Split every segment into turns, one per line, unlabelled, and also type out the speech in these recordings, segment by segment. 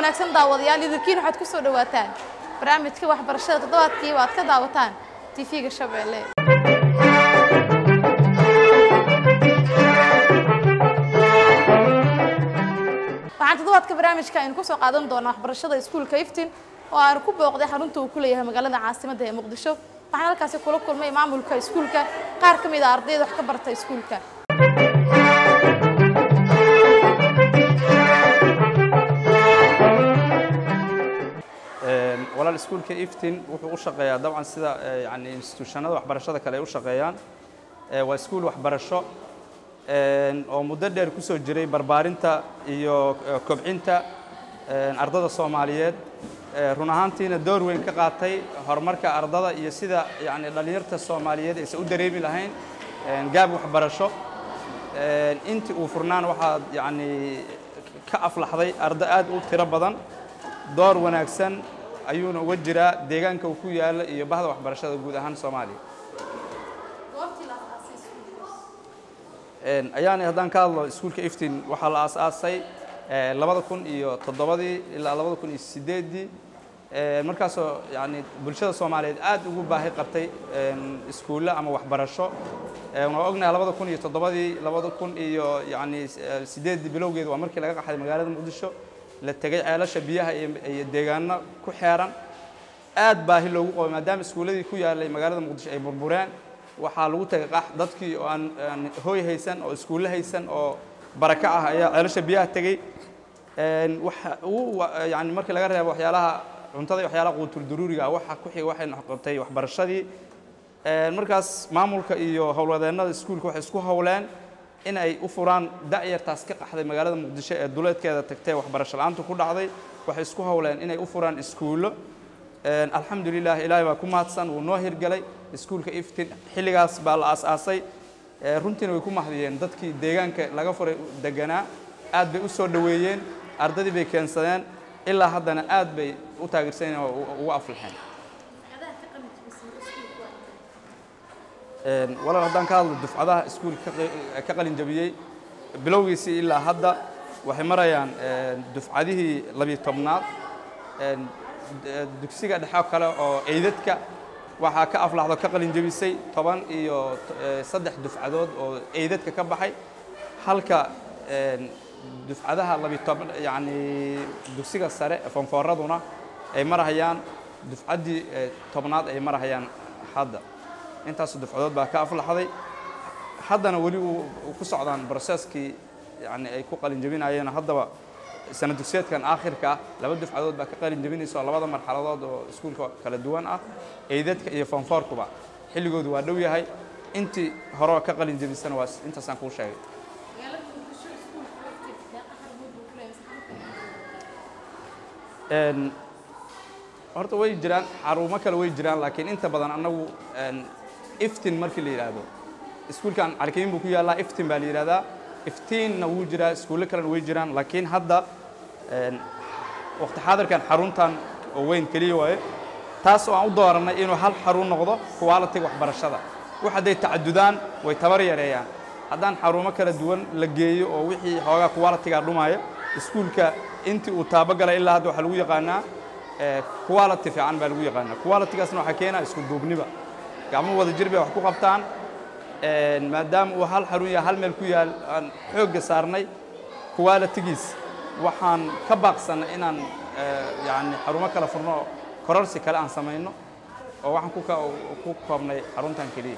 wanaagsan daawadayaal idinkiin waxaad ku soo dhawaataan barnaamijka waxbarashada toddobaadkii waad ka daawataan tv-ga shabeelle waxaan toddobaadka barnaamijka aynu kusoo qaadan doonaa waxbarashada iskuulka iftin oo aanu ku booqday xarunta uu ku leeyahay magaalada caasimadda ee muqdisho waxaan halkaasi kula kulmay maamulka iskuulka qaar ka mid a ardayda wax ka barta iskuulka
walaal iskuulka iftin wuxuu u shaqeeyaa dabcan sida yani instituushanada waxbarashada kale ay u shaqeeyaan waa iskuul waxbarasho oo muddo dheer ku soo jiray barbaarinta iyo kobcinta ardada soomaaliyeed run ahaantiina door weyn ka qaatay horumarka ardada iyo sida yani dhallinyarta soomaaliyeed aysan u dareemi lahayn gaab waxbarasho intii uu furnaan waxaa yani ka aflaxday ardo aad u tiro badan door wanaagsan ayuuna uga jiraa deegaanka uu ku yaalla iyo bahda waxbarashada guud ahaan soomaaliya ayaani haddaan ka hadlo iskuulka iftin waxaa la aasaasay labada kun iyo toddobadii ilaa labada kun iyo sideeddii markaasoo yani bulshada soomaaliyeed aad ugu baahi qabtay iskuulle ama waxbarasho waa ognahay labada kun iyo toddobadii labada kun iyo yani sideeddii bilowgeed waa markii laga qaxday magaalada muqdisho la tegay ceelasha biyaha iyo deegaano ku xeeran aad baahi loogu qabay maadaama iskuulladii ku yaalay magaalada muqdisho ay burbureen waxaa lagu tegay qax dadkii oo aan hooy haysan oo iskuulle haysan oo baraka ah ayaa ceelasha biyaha tegey waxa uu yani markii laga reebo waxyaalaha cuntada iyo waxyaalaha quutul duruuriga waxa ku xiga waxay noqotay waxbarashadii markaas maamulka iyo howlwadeennada iskuulka waxay isku howleen in ay u furaan da'yartaas ka qaxday magaalada muqdisho ee duleedkeeda tagtee waxbarasho la-aantu ku dhacday waxay isku howleen inay u furaan iskuullo alxamdulilah ilaahay baa ku mahadsan wuu noo hirgelay iskuulka iftin xilligaas baa la aas-aasay runtiina way ku mahdiyeen dadkii deegaanka laga furay deganaa aad bay u soo dhoweeyeen ardadii bay keensadeen ilaa haddana aad bay u taageersaneen oo ugu aflaxeen walaal haddaan ka hadlo dufcadaha iskuulka ka qalin jabiyey bilowgiisii ilaa hadda waxay marayaan dufcadihii labiyo tobnaad dugsiga dhexo kale oo eydadka waxaa ka aflaxdo ka qalin jabisay toban iyo saddex dufcadood oo eydadka ka baxay halka dufcadaha labiyo toban yacni dugsiga sare fonfooraduna ay marahayaan dufcaddii tobnaad ay marahayaan hadda intaas dufcadood baa ka aflaxday haddana weli uu ku socdaan broseskii yani ay ku qalin jabinayeen haddaba sana dugsiyeedkan aakhirka ah laba dufcadood baa ka qalin jabinaysa oo labada marxaladood oo iskuulka kala duwan ah eydadka iyo fonfoorkuba xilligoodu waa dhow yahay intii hore ka qalin jabisana waa intaasaan kuu sheegay horta way jiraan xarumo kale way jiraan laakiin inta badan annagu iftin markii la yidhaahdo iskuulkan calikayin buu ku yaallaa iftin baa la yidhahdaa iftiinna wuu jiraa iskuulle kalena way jiraan laakiin hadda waqti xaadirkan xaruntan oo weyn keliya waaye taas oo aan u doorannay inuu hal xarun noqdo qualitiga waxbarashada wax hadday tacadudaan way tabar yareeyaan haddaan xarumo kala duwan la geeyo oo wixii xoogaa qualitiga dhumaya iskuulka intii uu taabogalay ilaa hadda waxaa lagu yaqaanaa quality fiican baa lagu yaqaanaa qualitygaasna waxaa keenaa isku duubniba gacmo wada jir bay wax ku qabtaan maadaama uu hal xarun yahay hal meel ku yaal aan xoogga saarnay qualitygiis waxaan ka baaqsannay inaan yani xarumo kala furno oo kororsi kale aan samayno oo waxaan ku koobnay xaruntan keliya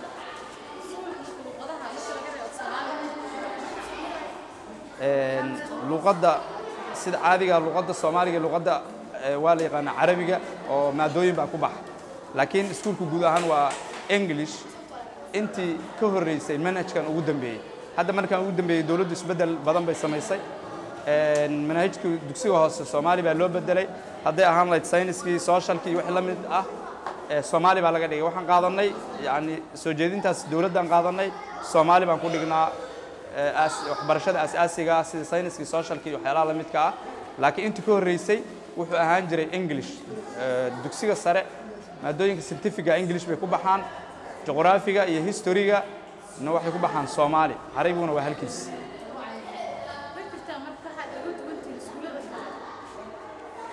luqadda sida caadiga luqadda soomaaliga luqadda waa la yaqaanaa carabiga oo maadooyin baa ku baxa laakiin iskuulku guud ahaan waa english intii ka horreysay manhajkan ugu dambeeyey hadda markaan ugu dambeeyey dowladdu isbeddel badan bay samaysay manhajkii dugsiga hoose soomaali baa loo bedelay hadday ahaan lahayd sayniskii socialkii wixii la mid ah soomaali baa laga dhigay waxaan qaadanay yani soo jeedintaas dowladdaan qaadanay soomaali baan ku dhignaa waxbarashada asaasiga ah sida sayniskii socialkii waxyaalaha la midka ah laakiin intii ka horreysay wuxuu ahaan jiray english dugsiga sare maadooyinka scientifiga english bay ku baxaan juqraafiga iyo historyga na waxay ku baxaan soomaali carabiguna waa halkiis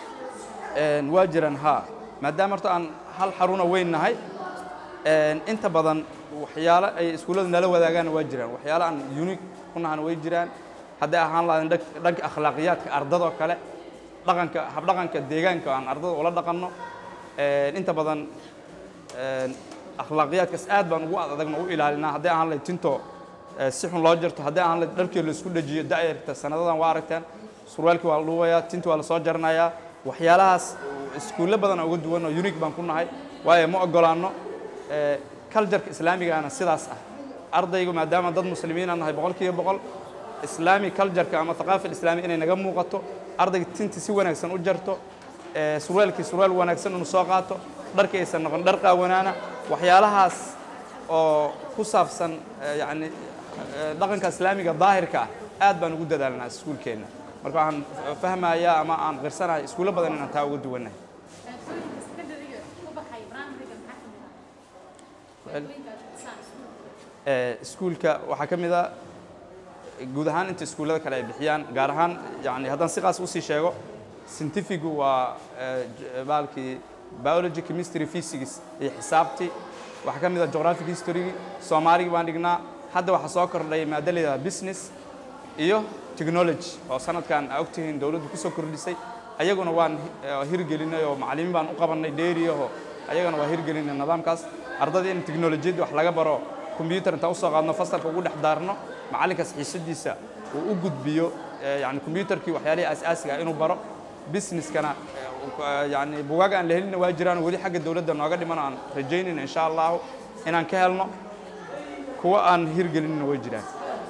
Een, waa jiraan haa maadaama horta aan hal xaruna weyn nahay een, inta badan waxyaalo ay iskuullada nala wadaagaan waa jiraan waxyaalo aan unique ku nahana way jiraan hadday ahaan lahayn dhank- dhanka akhlaaqiyaadka ardadoo kale dhaqanka habdhaqanka deegaanka aan ardada ula dhaqanno Een, inta badan een, akhlaaqiyaadkaas aad baan ugu adagna u ilaalinaa hadday ahaan lahayd tinto ee, si xun loo jarto hadday ahaan lahayd dharkii la isku dhajiyo da'yarta sanadadan waa aragteen surwaalkii waa la dhuubayaa tinti waa la soo jaranayaa waxyaalahaas iskuulle badan oo uga duwan oo unique baan ku nahay waayo ma ogolaanno ee, culture-ka islaamigaana sidaas ah ardaygu maadaama dad muslimiin aan nahay boqolkiiba boqol islaami culture-ka ama thaqaafa islaami inay naga muuqato ardayga tinti si wanaagsan u jarto ee, surwaalkii surwaal wanaagsan inuu soo qaato dharkii aysan noqon dhar qaawanaana waxyaalahaas oo ku saabsan ee, yacni ee, dhaqanka islaamiga daahirka ah aad baan ugu dadaalnaa iskuulkeenna marka waxaan fahmayaa ama aan qirsanahay iskuulo badan inaan taa uga duwannahay Ee, iskuulka waxaa ka mid a guud ahaan inta iskuullada kale ay bixiyaan gaar ahaan yani haddaan si qaas usii sheego scientifigu waa ee, j- baalkii biology chemistry physics iyo xisaabtii waxaa ka mid a geographic history soomaaligi baan dhignaa hadda waxaa soo kordhay maado la yidhahda business iyo technology oo sanadkan aa ogtihiin dowladdu kusoo kordhisay ayaguna waan eh, hirgelinay oo macallimiin baan u qabannay dheeriyaho ayagana waa hirgelinay nidaamkaas ardada in teknolojiyadda wax laga baro combyutar intaan usoo qaadno fasalka ugu dhex daarno macallinkaas xiisadiisa uu u gudbiyo eh, yani combyutarkii waxyaalihii asaasiga ah inuu baro businesskana eh, uu- eh, yani bugaag aan la helina waa jiraan weli xagga dowladda nooga dhiman aan rajaynayna insha allahu inaan ka helno kuwa aan hirgelinina way jiraan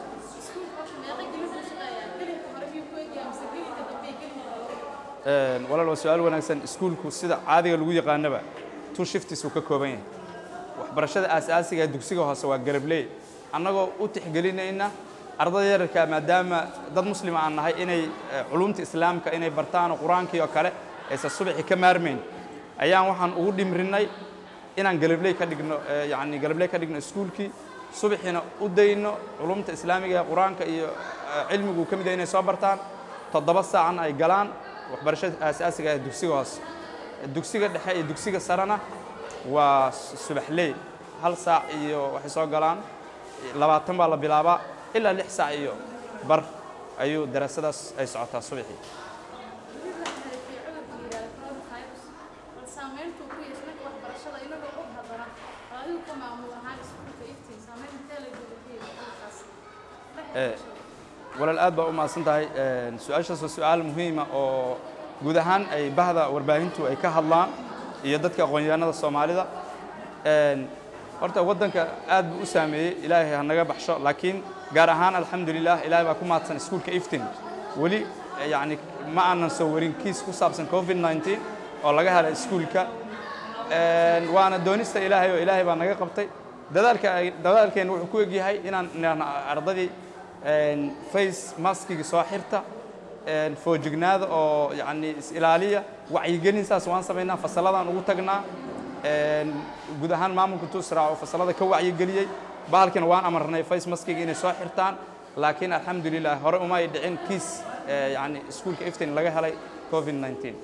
Een, walaal waa su-aal wanaagsan iskuulku sida caadiga lagu yaqaanaba two shifts uu ka kooban yahay waxbarashada aasaasiga ee dugsiga hoose waa garabley annagoo u tixgelinayna ardada yararka maadaama dad muslima aan nahay inay eh, culumta islaamka inay bartaan oo qur-aankii oo kale aysan subaxi ka maarmayn ayaan waxaan ugu dhimrinay inaan garabley ka dhigno eh, yacni garabley ka dhigno iskuulkii subaxina u dayno culumta islaamiga ee qur-aanka iyo eh, cilmigu uu ka mid yahay inay soo bartaan toddoba saacan ay galaan waxbarashada aasaasiga ah ee dugsiga hoose dugsiga dhexe iyo dugsiga sarena waa su- subaxley hal saac iyo waxay soo galaan labaatan baa la bilaabaa ilaa lix saac iyo bar ayuu daraasadaas ay socotaa subaxii Eh, walaal aad baa u mahadsan tahay Een, su-aashaas waa su-aal muhiima oo guud ahaan ay bahda warbaahintu ay ka hadlaan iyo dadka aqoon-yahanada soomaalida Een, horta waddanka aad buu u saameeyey ilaahay ha naga baxsho laakiin gaar ahaan alxamdulilah ilaahay baa ku mahadsan iskuulka iftin weli eh, yacni ma aanan soo warin kiis ku saabsan covid 19 oo laga helay iskuulka Een, waana doonista ilaahay oo ilaahay baa naga qabtay dadaalka ay dadaalkeena wuxuu ku egyahay inaan inaan ardadii een, face maskiga soo xirta een, foojignaada oo yacni is ilaaliya wacyigelin saas waan samaynaa fasalladaan ugu tagnaa een, guud ahaan maamulka tusraa oo fasallada ka wacyigeliyey bahalkina waan amarnay face maskiga inay soo xirtaan laakiin alxamdulilah hore uma ay dhicin kiis eh, yacni iskuulka iftin laga helay covid 19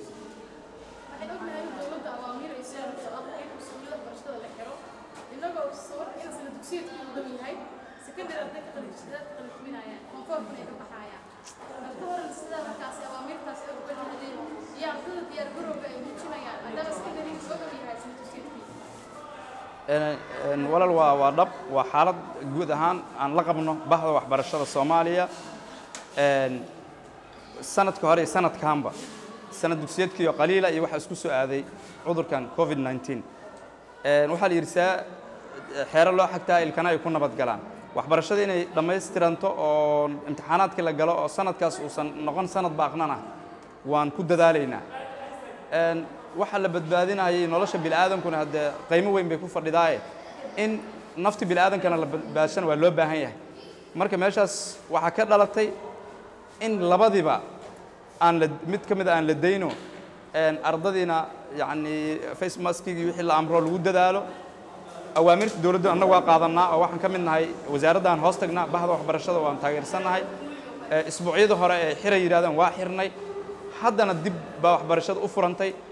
Een, een, walaal waa waa dhab waa xaalad guud ahaan aan la qabno bahda waxbarashada soomaaliya Een, sanadka hore iyo sanadkanba sanad dugsiyeedkiiyo qaliila iyo waxaa isku soo aaday cudurkan covid 19 Een, waxaa la yidhi saa xeero loo xagtaa ilkana ay ku nabad galaan waxbarashada inay dhammaystiranto oo imtixaanaadkii la galo oo sanadkaas uusan noqon sanad baaqnan ah waan ku dadaalaynaa Een, waxa la badbaadinayay nolosha bini'aadamkuna haddee qiimo weyn bay ku fadhidaaye in nafti bini'aadamkana la badbaadshana waa loo baahan yahay marka meeshaas waxaa ka dhalatay in labadiba aan la mid ka mid a aan la dayno een, ardadiina yacni face maskigii wixii la amro lagu dadaalo awaamirta dowladda annagu waa qaadanaa oo waxaan ka mid nahay wasaaradda aan hoos tagnaa bahda waxbarashada waan taageersannahay Ee, isbuucyada hore ee xiray yidhahdeen waa xirnay haddana dib baa waxbarashada u furantay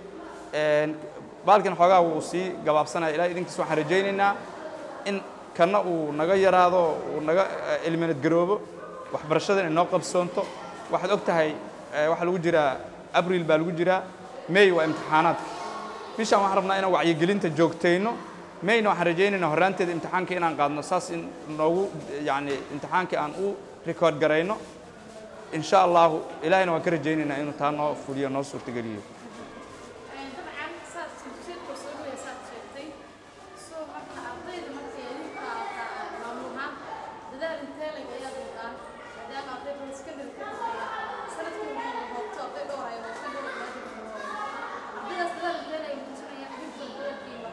baalkan xoogaa wuu sii gabaabsanaya ilahay idinkiis waxaan rajaynaynaa in kanna uu naga yaraado uu naga eliminad garoobo waxbarashada inay noo qabsoonto waxaad og tahay waxaa lagu jiraa abril baa lagu jiraa may waa imtixaanaadka bishaan waxaan rabnaa inaan wacyigelinta joogtayno mayna waxaan rajaynaynaa horraanteeda imtixaanka inaan qaadno saas in noogu yacni imtixaanka aan u record garayno in sha allahu ilaahayna waan ka rajaynaynaa inuu taa noo fuliyo noo suurtageliyo
dabcan saad dugsiyeedka soo dhawaya saad sheegtay soo marka ardayda markay idinka maamulaan dadaal intee leg ayaad wadaan maadaama ardayda secondary ka dambeeya sanadkii waxay hoobto arday dhowr ay hoobto dhowr ardaydaas dadaal intee leg muujinayaan idinka dadaalkiiba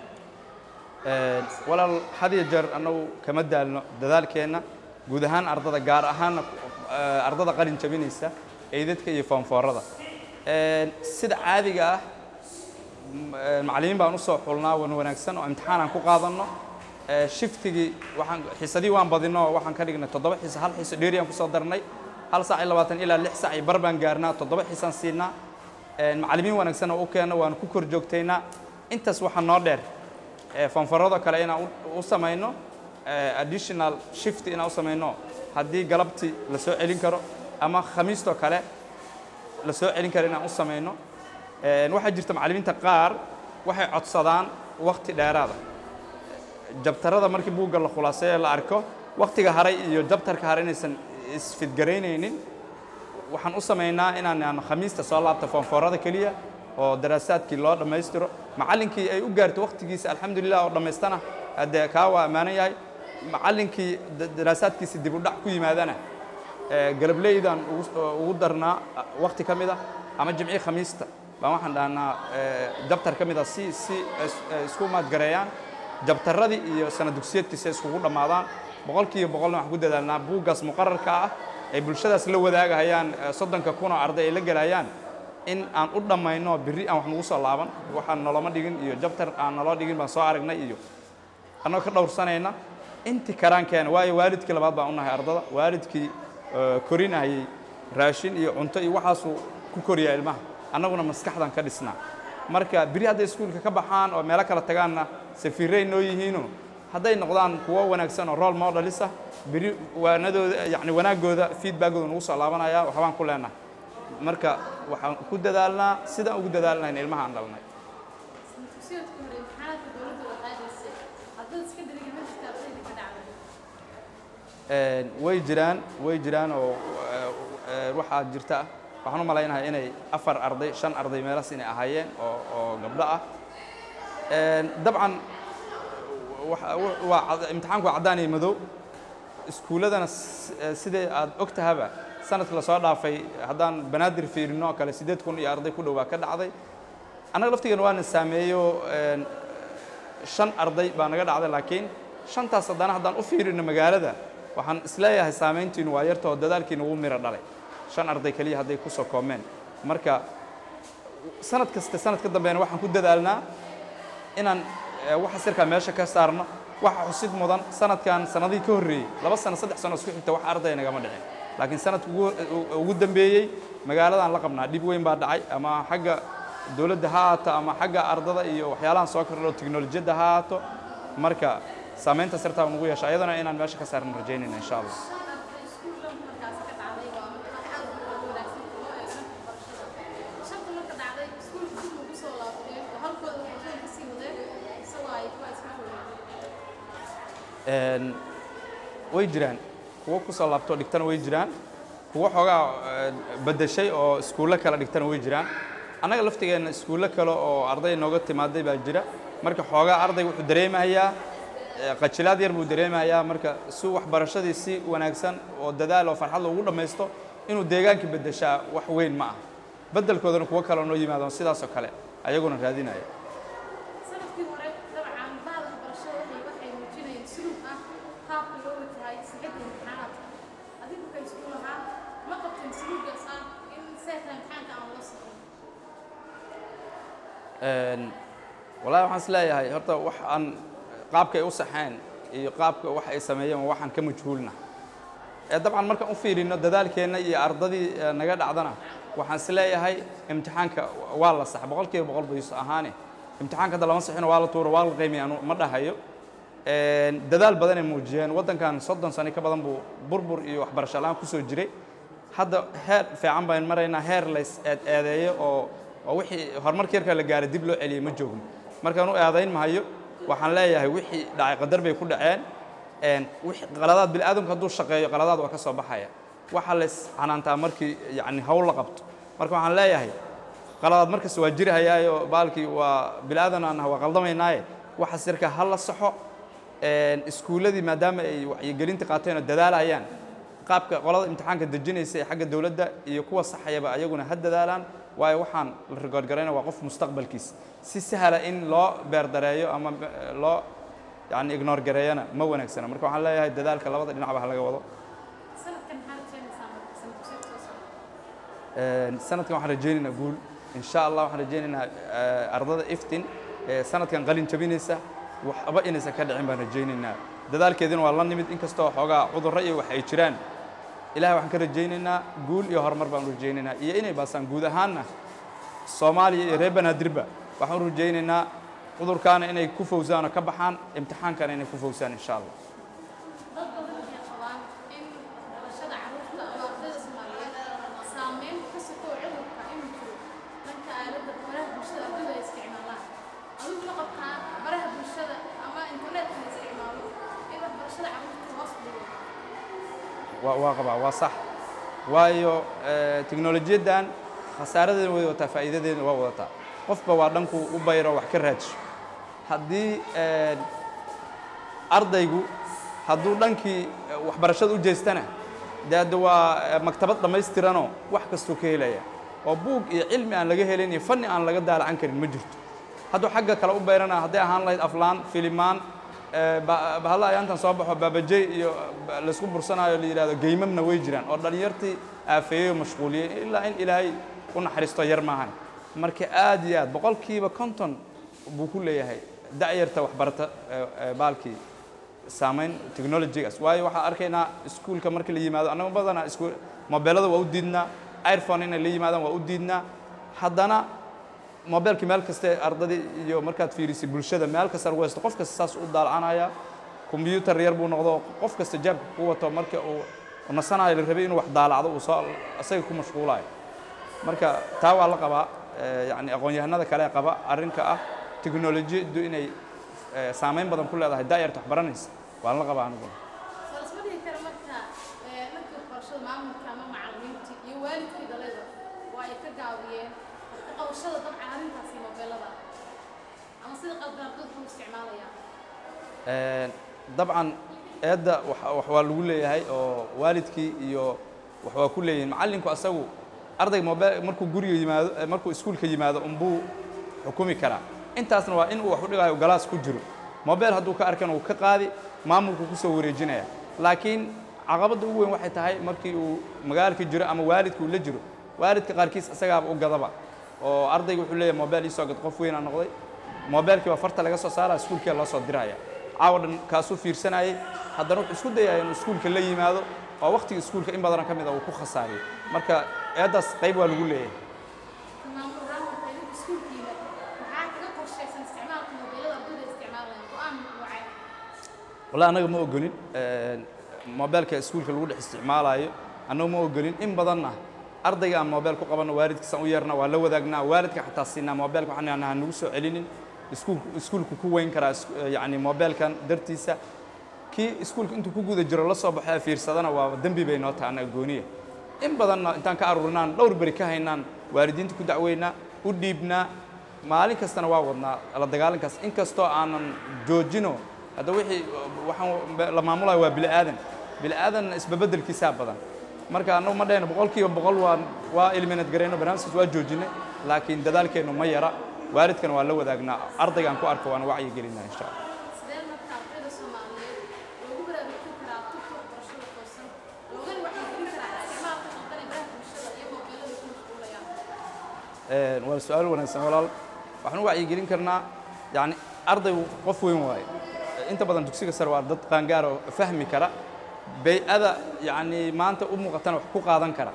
walaal had iyo jeer annagu kama daalno dadaalkeenna guud ahaan ardada gaar ahaanna ardada qalin jabinaysa eydadka iyo foonfoorada sida caadiga ah macallimiin baan usoo xulnaa wan wanaagsan oo imtixaan aan ku qaadanno shiftigii waxaan xiisadii waan badino waxaan ka dhignay toddoba xiisa hal xiiso dheeri aan kusoo darnay hal saac iyo labaatan ilaa lix saac iyo bar baan gaarnaa toddoba xiisaan siinaa macallimiin wanaagsan oo u keenno waan ku kor joogtaynaa intaas waxaa noo dheer fanfarado kale inaan u samayno additional shift inaan u samayno haddii galabtii la soo celin karo ama khamiistoo kale la soo celin karo inaan u samayno waxaa jirta macallimiinta qaar waxay codsadaan wakti dheeraada jabtarada markii buugga la khulaaseeye la arko waktiga haray iyo jabtarka haray inaysan isfidgaraynaynin waxaan u samaynaa inaan khamiista soo laabta foonfoorada keliya oo daraasaadkii loo dhammaystiro macallinkii ay u gaarto waktigiisa alxamdulilah oo dhammaystana haddee kaa waa ammaanan yahay macallinkii daraasaadkiisa dib u dhac ku yimaadana galableydaan ugu darnaa wakti ka mid ah ama jimci khamiista baan waxaan dhahnaa jabtar ka mid ah si si isku maadgareeyaan jabtaradii iyo sana dugsiyeedkiisa iskugu dhammaadaan boqolkiiba boqolna waxaan ku dadaalnaa buuggaas muqararka ah ay bulshadaas la wadaagahayaan soddonka kun oo arday ay la gelayaan in aan u dhammayno birri aan wax nagu soo laaban waxaan noloma dhigin iyo jabtar aan naloo dhigin baan soo aragnay iyo annagoo ka dhowrsanayna intii karaankeena waayo waalidkii labaad baan u nahay ardada waalidkii korinayay raashin iyo cunto iyo waxaasuu ku koriyaa ilmaha annaguna maskaxdan ka dhisnaa marka biri hadday iskuulka ka baxaan oo meelo kala tagaanna safiiray noo yihiino hadday noqdaan kuwo wanaagsan oo role modelisa biri waanadooda yacni wanaaggooda feedbackooda nagu soo laabanaya waxbaan ku leenahay marka waxaan ku dadaalnaa sidaan ugu dadaalnahayn ilmaha aan dhalnay
dugsiyeedka hore imtixaanaadka dowladda waa qaadaysay ardayda secondary ma jirta ardayda ka dhacday
way jiraan way jiraan oo waxaa jirta waxaan u malaynahay inay afar arday shan arday meelaas inay ahaayeen oo oo gabdho ah dabcan waa imtixaanku waa caddaan iyo madow iskuulladana sidai aad og tahaba sanadka lasoo dhaafay haddaan banaadir fiirino oo kale siddeed kun iyo arday ku dhow baa ka dhacday annaga laftigeena waana saameeyo shan arday baa naga dhacday laakiin shantaas haddana haddaan u fiirino magaalada waxaan isleeyahay saamayntiinu waa yarta oo dadaalkiina ugu miro dhalay shan arday keliya hadday ku soo koomeen marka sanad kasta sanad ka dambeena waxaan ku dadaalnaa inaan waxa sirkaa meesha ka saarno waxa xusid mudan sanadkan sanadihii ka horreeyey laba sano saddex sano isku xigta wax arday nagama dhicin laakiin sanadka ugu dambeeyey magaaladan la qabnaa dhib weyn baa dhacay ama xagga dowladda ha haato ama xagga ardada iyo waxyaalahan soo kordho teknolojiyadda ha haato marka saamaynta sirtaa nugu yeesha ayadana inaan meesha ka saarno rajaynayna insha allah way jiraan kuwo ku soo laabtoo dhigtana way jiraan kuwo xoogaa beddeshay oo iskuullo kale dhigtana way jiraan annaga laftigeenna iskuullo kale oo arday nooga timaaday baa jira marka xoogaa ardayga wuxuu dareemayaa qajilaad yar buu dareemayaa marka si waxbarashadii si wanaagsan oo dadaal oo farxad loogu dhammaysto inuu deegaanka beddeshaa wax weyn ma ah beddelkoodana kuwo kale noo yimaadaan sidaasoo kale ayaguna raadinaya
sanadkii hore dabcan bahda waxbarashada waxay waxay muujinayeen suluug ah qaabka loo wajahayay sixidda imtixaanaadka adigu ka iskuul ahaa ma qabteen suluugaas ah in seeta imtixaanka aan loo socon
wallahi waxaan is leeyahay horta wax aan qaabka ay u saxeen iyo qaabka wax ay sameeyeen waa waxaan ka majhuulna ee dabcan markaan u fiirino dadaalkeenna iyo ardadii naga dhacdana waxaan is leeyahay imtixaanka waa la sax boqolkiiba boqol bayus ahaane imtixaanka hadda lama sixino waa la tuuro waa la qiimaya anu ma dhahayo dadaal badanay muujiyeen waddankan soddon sano ka badan buu burbur iyo waxbarasho la-aan kusoo jiray hadda heer fiican baan maraynaa heer lays eed eedeeyo oo oo wixii horumarka yarka la gaaray dib loo celiyey ma joogno markaan u eedayn mahayo waxaan leeyahay wixii dhacay qadar bay ku dhaceen wixii qaladaad bini aadamku hadduu shaqeeyo qaladaad waa ka soo baxaya waxaa lays canaantaa markii yacni hawl la qabto marka waxaan leeyahay qaladaad markasta waa jiri hayaayo baalkii waa bini aadan aan waa qaldamaynaaye waxaas yarka ha la saxo iskuulladii maadaama ay wacyigelinta qaateen oo dadaalahayaan qaabka qolada imtixaanka dejinaysa ee xagga dowladda iyo kuwa saxayaba ayaguna ha dadaalaan waayo waxaan la rigoorgarayna waa qof mustaqbalkiis si sahla in loo beerdareeyo ama loo yani ignoor gareeyana ma wanaagsana marka waxaan leeyahay dadaalka labada dhinacba ha laga wado sanadkan waxaan rajaynaynaa guul insha allah waxaan rajaynaynaa ardada iftin sanadkan qalin jabinaysa waxba inaysan ka dhicin baan rajaynaynaa dadaalkeedina waa la nimid inkastoo xoogaa cudurro iyo wax ay jiraan ilahay waxaan ka rajaynaynaa guul iyo horumar baan u rajaynaynaa iyo inay baasaan guud ahaanna soomaaliya iyo reer banaadirba waxaan u rajaynaynaa cudurkaana inay ku fawsaan oo ka baxaan imtixaankana inay ku fawsaan insha allah
dad badan waxay qabaan in dhalashada carruurta ama ardayda soomaaliyeed saameyn ka sokoo cudurka inuu jiro dhanka aaladda baraha bulshada ardayda ay isticmaalaan adigu ma qabtaa baraha bulshada ama internetka la isticmaalo in waxbarashada carruurta hoos u dhigo
waa waa qabaa waa sax waayo teknolojiyaddan khasaaradeena way wadataa faa'iidadeena waa wadataa qofba waa dhanku u bayro wax ka raadsho haddii ardaygu hadduu dhankii waxbarashada u jeestana dee hadda waa maktabad dhammaystiranoo wax kastuu ka helaya oo buug iyo cilmi aan laga helin iyo fanni aan laga daalacan karin ma jirto hadduu xagga kale u bayrana hadday ahaan lahayd aflaan filimaan bahalla ayaantan soo baxo baabajey iyo laysku bursanaayo la yidhahdo geymamna way jiraan oo dhallinyartii aafeeyey oo mashquuliyey ilaa in ilaahay u naxariisto yar maahan marka aad iyo aad boqolkiiba konton buu ku leeyahay da'yarta waxbarata baalkii saamayn technologygaas waayo waxaan arkaynaa iskuulka marka la yimaado annaga badanaa isku mobeelada waa u diidnaa iphone inay la yimaadaan waa u diidnaa haddana mobeelkii meel kaste ardadii iyo markaad fiirisay bulshada meel kasta lagu haysto qof kasta saas u daalacanaya combyuutar yar buu noqdo qof kasta jaabka ku wato marka uu nasanayo la rabay inuu wax daalacdo uu soo asaga ku mashquulayo marka taa waa la qabaa yani aqoon-yahanada kale qaba arrinka ah teknolojiyaddu inay saamayn badan ku leedahay daayarta wax baranaysa waan la qabaa aniguna
soo lasma dhihi kara marka dhanka waxbarashada maamulka ama macallimiinta iyo waalidkii dhalayda waa ay ka gaabiyeen ka qabashada dabcan arrintaasi mobeelada ama sida qaldan ardaydu u isticmaalayaan
dabcan eedda wax waa lagu leeyahay oo waalidkii iyo wax waa ku leeyihin macallinku asagu ardayga mobel markuu guriga yimaado markuu iskuulka yimaado unbuu xukumi karaa intaasna waa in uu wax u dhigayo galaas ku jiro mobel hadduu ka arkana uu ka qaadi maamulku kusoo wareejinaya laakiin caqabadda ugu weyn waxay tahay markii uu magaalka jiro ama waalidka uu la jiro waalidka qaarkiis isagaaba u gadaba oo ardayga wuxuu leeyahay mobel iisoo gad qof weynaa noqday mobeelkii baa farta laga soo saaraya iskuulkia loo soo diraya caawa dhan kaasuu fiirsanayay haddana wuxuu isku dayaya inuu iskuulka la yimaado oo waqtiga iskuulka in badanoo ka mid a uu ku khasaariyo marka eeddaas qayb waa lagu leeyahay
maamul raamka idinku iskuulkiina maxaa kaga qorshaysan isticmaalka mobeelada ardayda isticmaalayaan go-aan wacay
wallahi annaga ma ogolin mobeelka iskuulka lagu dhex isticmaalayo annaga ma ogolin in badanna ardayga aan mobeel ku qabanno waalidkiisaan u yeernaa waa la wadaagnaa waalidka xataa siinaa mobeelka waxaan idhahnaa ha nagu soo celinin iskuulku iskuulku ku weyn karaa yacni mobeelkan dartiisa kii iskuulka intuu ku guda jiro la soo baxo ee fiirsadana waa dembi bay noo tahay annaga gooniya in badanna intaan ka aruurinaan dhowr beri ka haynaan waalidiinta ku dacweynaa u dhiibnaa maalin kastana waa wadnaa la dagaalankaas inkastoo aanan joojino hadda wixii waxaan la maamulayo waa bili aadan bili aadanna isbabeddelkiisaa badan marka annagu ma dhahayno boqolkiiba boqol waa waa eliminate garayno barnaamijkaas waa joojinay laakiin dadaalkeennu ma yara waalidkana waa la wadaagnaa ardaygaan ku arko waana wacyi gelinaa insha allah
sidee marka ardayda soomaaliyeed loogu baraarujin karaa tubta waxbarashada toosan loogana wacyigelin karaa isticmaalka qaldan ee baraha bulshada iyo mobeelada ku mashquulayaan
waa su-aal wanaagsan walaal waxaan u wacyigelin karnaa yani ardaygu qof weyn waaye inta badan dugsiga sare waa dad qaangaar oo fahmi kara bay-ada yani maanta u muuqatana wax ku qaadan kara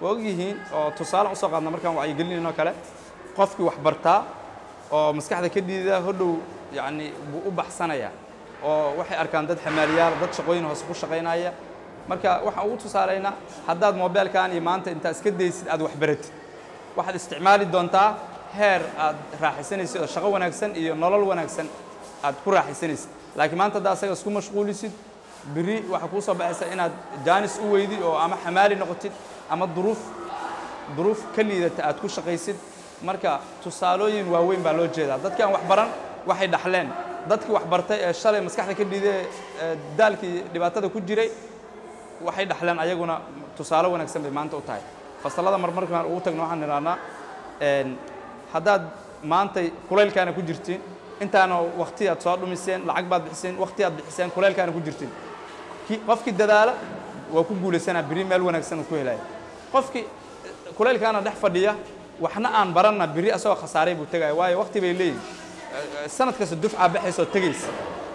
waa ogyihiin oo tusaale usoo qaadna markaan wacyigelinayno kale qofkii wax bartaa oo maskaxda ka dhiida hodhow yacni buu u baxsanaya oo waxay arkaan dad xamaaliyaal dad shaqooyin hoose ku shaqaynaya marka waxaan ugu tusaalaynaa haddaad moobeelkan iyo maanta intaa iska daysid aad wax baratid waxaad isticmaali doontaa heer aad raaxaysanaysid oo shaqo wanaagsan iyo nolol wanaagsan aad ku raaxaysanaysid laakiin maanta haddaa asaga isku mashquulisid biri waxaa kuu soo baxaysa inaad jaanis u weydid oo ama xamaali noqotid ama duruuf duruuf ka liidata aad ku shaqaysid marka tusaalooyin waaweyn baa loo jeedaa dadkii aan wax baran waxay dhaxleen dadkii wax bartay ee shalay maskaxda ka dhiiday ee daalkii dhibaatada ku jiray waxay dhaxleen ayaguna tusaale wanaagsan bay maanta u tahay fasallada marmarkaan ugu tagno waxaan idhahnaa haddaad maantay kulaylkaana ku jirtiin intaana wakti aad soo dhumiseen lacag baad bixiseen wakti aad bixiseen kulaylkaana ku jirtiin ki qofkii dadaala waa ku guulaysanaa biri meel wanaagsan uu ku helaya qofkii kulaylkaana dhex fadhiya waxna aan baranna biri asagoo khasaaray buu tegaya waayo wakti bay leeyihin sanad kasta dufcaa baxaysa oo tegaysa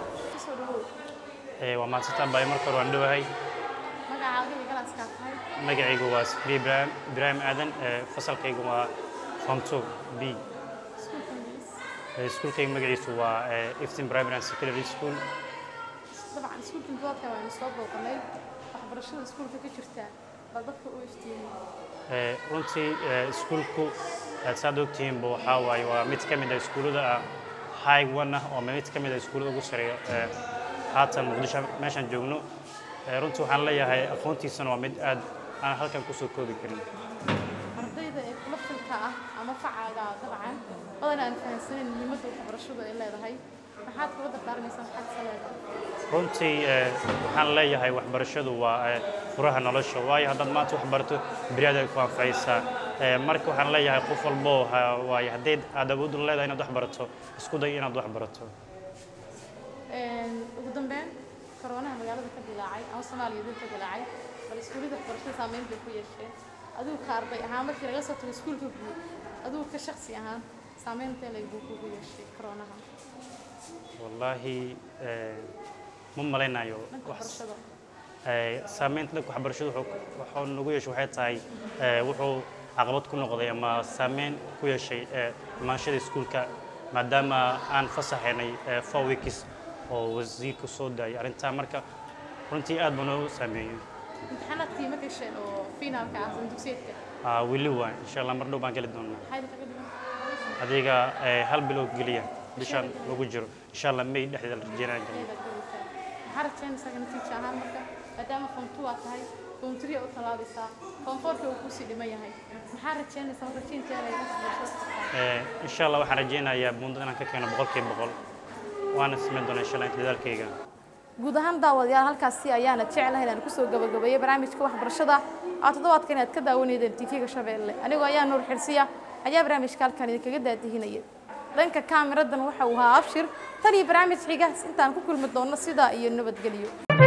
waa mahadsantaan baay marka hore waan dhowahay
magacaaga iyo galaaskaad tahay
magacaygu waa sikri ibraahim ibraahim aadan fasalkaygu waa form two b
iskuulka ingiliis
iskuulkayga magaciisu waa iftin primary and secondary school
dabcan iskuulka intidaadka waanu soo booqanay waxbarashada iskuulka ka jirta bal dadka u iftiimay
runtii iskuulku saad ogtihiinba waxaa waaye waa mid ka mid ah iskuullada ah high one ah oo mid ka mid ah iskuullada ugu sareeya haatan muqdisho meeshaan joogno runtii waxaan leeyahay aqoontiisana waa mid aad aan halkan kusoo koobi karin
ardayda ee kula filka ah ama facaaga dabcan badan aan fahansaneyn muhiimadda waxbarashadu ay leedahay maxaad kula dardaarmaysaa maxaad se leedahay
runtii waxaan leeyahay waxbarashadu waa furaha nolosha waayo haddaad maanta wax barato beriyaad ay ku anfacaysaa marka waxaan leeyahay qof walbo waayo haddii aad awood u leedahay inaad wax barato isku day inaad wax barato
ugu dambeyn koroonaha magaalada ka dilaacay ama soomaaliya dib ka dilaacay bal iskuullada waxbarashada saameyn bay ku yeesheen adigu ka arday ahaan markii laga soo tago iskuulka guud adigu ka shaksi ahaan saameyn intee leeg buu kugu yeeshay koroonaha
wallaahi ma malaynayo
dhanka
wax
waxbarashada
saameynta dhanka waxbarashadu wuxuu wuxuu nagu yeeshay waxay tahay wuxuu caqabad ku noqday ama saameyn ku yeeshay imaanshada iskuulka maadaama aan fasaxaynay four weeks oo wasiirku soo daayay arrintaa marka runtii aad buu noogu saameeyey
imtixaanaadkii ma gasheen oo finaalka ah ama dugsiyeedka
Ah, weli waa insha allah mar dhow baan geli doonaa
maxay idinkaga dhigan
adiga eh, hal bilood geliya bishaan lagu jiro insha allah may dhexdeeda la rajeynaya geliya
maxaa rajaynaysaa natiija ahaan marka maadaama form two aad tahay form three u tallaabaysaa form fourka uu kusii dhiman yahay maxaa rajaynaysaa marka rajaynteeda ay waxbarashada
Eh, insha allah waxaan rajeynayaa buundada inaan ka keeno boqolkiiba boqol waana samayn doonaa insha allah inta dadaalkayga
guud ahaan daawadayaal halkaasi ayaana jeclahay inaan kusoo gabagabeeyo barnaamijka waxbarashada aa toddobaadkan inaad ka daawanaydeen tv-ga shabeelle anigoo ayaa nuur xirsiya ayaa barnaamijka halkan idinkaga daadihinaya dhanka kaamiradan waxa uu ahaa abshir tan iyo barnaamij xiga intaan ku kulmi doonno sidaa iyo nabadgelyo